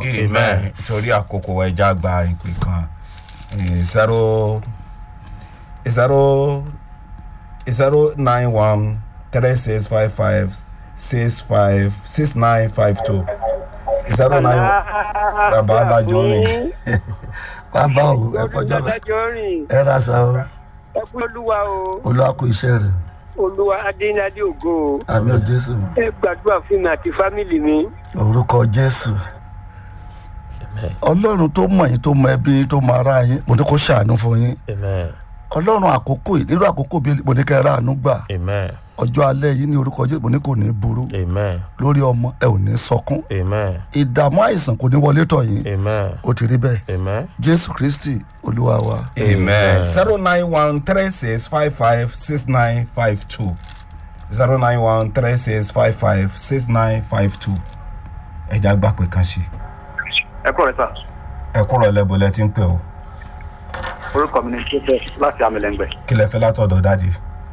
amen torí àkókò ẹja gba ìpè kan zero zero zero nine one three six five five six five six nine five two zero nine bàbá alájọ rìn bàbá o ẹ kọjá bá adájọ́ rìn ẹ ra sa o ẹ kú olúwa o olúwa kú iṣẹ́ rẹ̀ olúwa adéńdádé ògo o àmì ò jésù ẹ gbàdúrà fún mi àti fámìlì mi orúkọ jésù ọlọ́run tó mọ̀ yín tó mọ ẹbí yín tó mọ ara yín mo ní kó ṣàánú fún yín Amen. ọlọ́run àkókò yìí nírú àkókò bíi mo ní kẹ́ ẹ ráàánú gbà Amen. ọjọ́ alẹ́ yìí ní orúkọ jésù mo ní kò ní burú Amen. lórí ọmọ ẹ ò ní sọkún Amen. ìdààmú àìsàn kò ní wọlé tọ̀ yín Amen. ó ti rí bẹ́ẹ̀ Amen. jésù kristi olúwa wa amen zero nine one three six five five six nine five two zero nine one three six five five six nine five two ẹja gbà pé kan ṣe ẹ kúrò sá ẹ kúrò lẹ́bù lẹ́ ti ń pè ó orúkọ mi ni joseph láti amẹlẹngbẹ kí lẹ fẹ́ látọ̀dọ̀ dáàdi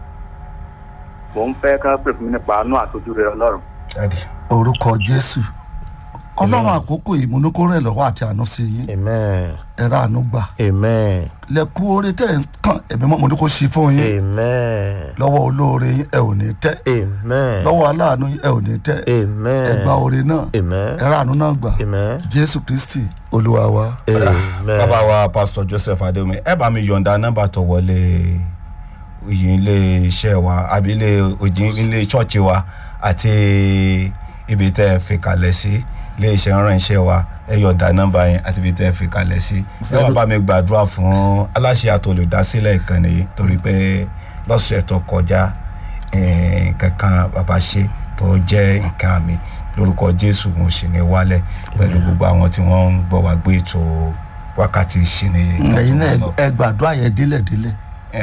mò ń fẹ́ ká pè fún mi nípa àánú àtọ́jú rẹ ọlọ́run dáàdi orúkọ jésù ọlọ́run àkókò yìí mo ní kó rẹ̀ lọ́wọ́ àti àánú sí yín Amen. ẹ ráàánú gbà Amen. lẹ́kú orí tẹ̀ ń kàn ẹ̀mí mọ́ mo ní kó ṣí fún yín Amen. lọ́wọ́ olóore yín ẹ ò ní tẹ́ Amen. lọ́wọ́ aláàánú yín ẹ ò ní tẹ́ Amen. ẹ gba oore náà Amen. ẹ ráàánú náà gbà Amen. jésù kristi olúwa wa Amen. bàbá wa pastor joseph adéomi ẹ bá mi yọ̀ǹda nọ́mbà tó wọlé yìí ilé iṣẹ́ wa àbí ilé òjì ilé ṣọ́ọ̀ṣì wa àti ibi tẹ́ ẹ fi kalẹ̀ sí ilé iṣẹ́ ránṣẹ́ wa ẹ yọ̀ǹda nọ́mbà yẹn àti ibi tẹ́ ẹ fi kalẹ̀ sí ẹ wá bá mi gbàdúrà fún aláṣẹ àtolùdásílẹ̀ ìkànnì yìí torí pé lọ́sẹ̀ tó kọjá eh, kankan bàbá ṣe tó jẹ́ nǹkan mi lórúkọ jésù mo sì ní wálẹ̀ pẹ̀lú gbogbo àwọn tí wọ́n ń gbọ́ wá gbé ètò wákàtí ìṣìní ẹ̀yin náà ẹ gbàdúrà yẹn délẹ̀délẹ̀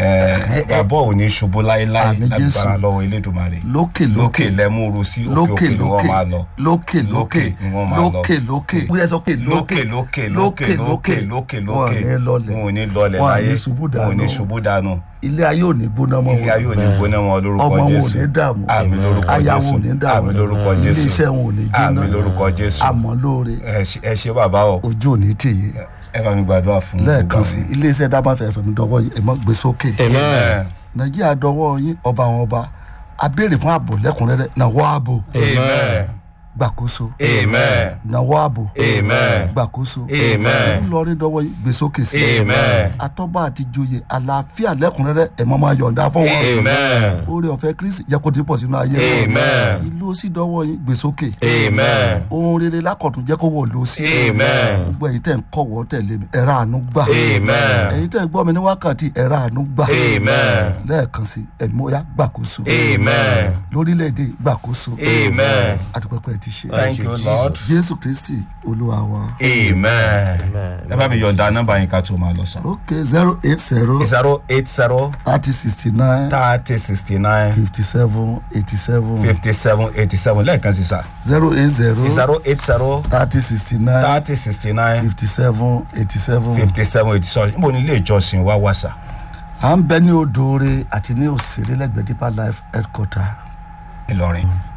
bàbá ò ní ṣubú láéláé Àmín Jésù. lágbára lọ́wọ́ elédùnmarè lókè lókè lókè lẹ́múru sí òkè lókè òkè ni wọ́n máa lọ lókè lókè Lókè ni wọ́n máa lọ. lókè lókè bóyá sọ pé lókè lókè lókè lókè lókè wọn ò ní lọlẹ̀ wọn ò ní lọlẹ̀ wọn ò láyé ní ṣubú wọn ò ní dànù ṣubú dànù ilé ayé ò ní gbóná mọ́ ilé ayé ò ní gbóná wọn lórúkọ ọmọ wọn ò jésù ní dààmú àmì lórúkọ aya jésù wọn ò ní dààmú àmì lórúkọ ilé jésù iṣẹ́ wọn ò ní jóná àmì lórúkọ jésù àmọ́ lóore ẹ ṣe- ẹ ṣe bàbá o ojú ò ní tèyí ẹ bá mi gbàdúrà fún lẹ́ẹ̀kan sí ilé iṣẹ́ dábàfẹ́ fẹ̀mí dọ́wọ́ yìí ẹ̀ mọ́ gbé sókè amen nàìjíríà dọ́wọ́ yín ọba àwọn ọba a béèrè fún ààbò lẹ́kùnrẹ́rẹ́ nàwọ́ ààbò amen gbàkóso amen nàwọ́ ààbò Amen. gbàkóso Amen. ńlọrin dọ́wọ́ yín gbé sókè sí Amen. atọ́ba àti joyè àlàáfíà lẹ́kùnrẹ́rẹ́ ẹ̀ mọ́ máa yọ̀ǹda fún wọn amen oore ọ̀fẹ́ kristi jẹ́ kó ti pọ̀ sínú ayé Amen. ìlú ó sì dọ́wọ́ yín gbé sókè amen ohun rere lákọ̀tún jẹ́ kó wọ̀ lọ sí Amen. gbogbo ẹ̀yin tẹ̀ ń kọ̀wọ́ tẹ̀lé mi ẹ̀rọ àánú gbà Amen. ẹ̀yin tẹ̀ ń gbọ́ mi ní wákàtí ẹ̀rọ àánú gbà Amen. lẹ́ẹ̀kan sí ẹ̀mí ọ̀yá gbàkóso amen lórílẹ̀‐èdè gbàkóso Amen. àdúpẹ́pẹ́ ti ṣe thank you lord jésù kristi olúwa wa amen ẹ bá mi yọ̀ǹda nọ́mbà yín ká tó máa lọ sàn. ok zero eight zero zero eight zero thirty sixty nine thirty sixty nine fifty seven eighty seven fifty seven eighty seven lẹ́ẹ̀kan sí sà zero eight zero zero eight zero thirty sixty nine thirty sixty nine fifty seven eighty seven fifty seven eighty seven níbo ni ilé ìjọsìn wa wà sà. à ń bẹ ní odòore àti ní òsèré lẹ́gbẹ̀ẹ́ deeper life headquarter ìlọrin